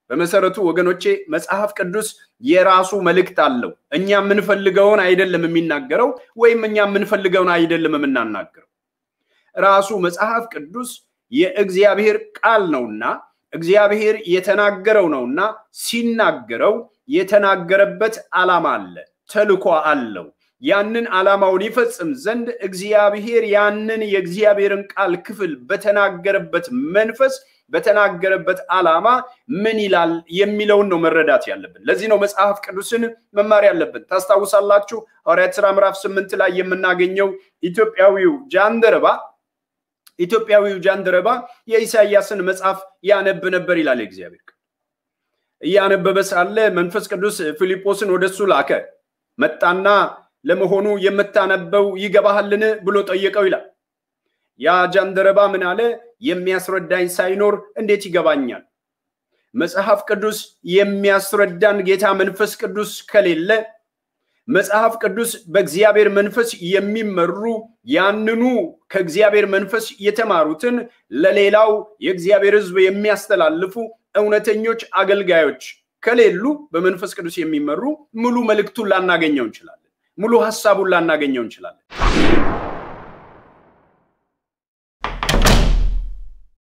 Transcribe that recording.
በመሰረቱ ወገኖቼ መጽሐፍ ቅዱስ የራሱ መልእክት አለው። እኛ የምንፈልገውን አይደለም የሚናገረው፣ ወይም እኛ የምንፈልገውን አይደለም የምናናገረው። ራሱ መጽሐፍ ቅዱስ የእግዚአብሔር ቃል ነውና እግዚአብሔር የተናገረው ነውና ሲናገረው የተናገረበት ዓላማ አለ፣ ተልኮ አለው። ያንን ዓላማውን ይፈጽም ዘንድ እግዚአብሔር ያንን የእግዚአብሔርን ቃል ክፍል በተናገረበት መንፈስ በተናገረበት ዓላማ ምን ይላል የሚለውን ነው መረዳት ያለብን። ለዚህ ነው መጽሐፍ ቅዱስን መማር ያለብን። ታስታውሳላችሁ ሐዋርያት ሥራ ምዕራፍ ስምንት ላይ የምናገኘው ኢትዮጵያዊው ጃንደረባ ኢትዮጵያዊው ጃንደረባ የኢሳያስን መጽሐፍ ያነብ ነበር ይላል እግዚአብሔር። እያነበበ ሳለ መንፈስ ቅዱስ ፊልጶስን ወደሱ ላከ። መጣና ለመሆኑ የምታነበው ይገባሃልን ብሎ ጠየቀው ይላል። ያ ጃንደረባ ምን አለ? የሚያስረዳኝ ሳይኖር እንዴት ይገባኛል? መጽሐፍ ቅዱስ የሚያስረዳን ጌታ መንፈስ ቅዱስ ከሌለ መጽሐፍ ቅዱስ በእግዚአብሔር መንፈስ የሚመሩ ያንኑ ከእግዚአብሔር መንፈስ የተማሩትን ለሌላው የእግዚአብሔር ሕዝብ የሚያስተላልፉ እውነተኞች አገልጋዮች ከሌሉ በመንፈስ ቅዱስ የሚመሩ ሙሉ መልእክቱን ላናገኘው እንችላለን። ሙሉ ሀሳቡን ላናገኘው እንችላለን።